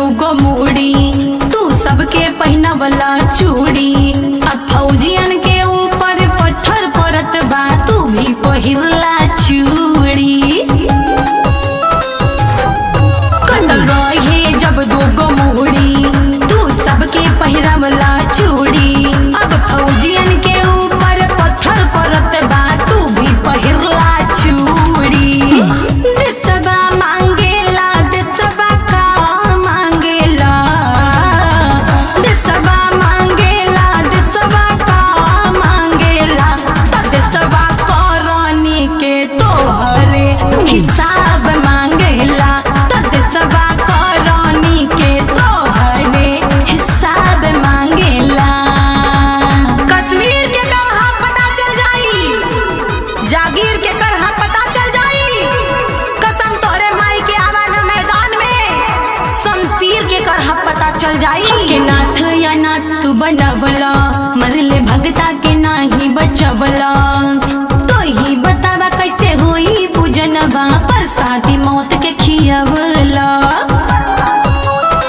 दूगो मूड़ी तू सबके पहिनवला चूड़ी अब फौजियन के ऊपर पत्थर पड़त बा तू भी पहिरला चूड़ी कटल रहे जब दूगो मूड़ी तू सबके पहिरवला चूड़ी अब फौजियन के ऊपर पत्थर पड़त बा तू भी पहिरला चूड़ी देशवा मांगेला देशवा का मांगेला देशवा मांगेला देशवा का मांगेला त देशवा करनी के तोहरे हिसाब मांगेला त देशवा करनी के तोहरे हिसाब मांगेला कश्मीर के करहा पता चल जाई जागीर के करहा पता चल जाई कसम तोरे माई के आवान मैदान में शमशीर के करहा पता चल जाई के नाथ या नाथ तू बनवला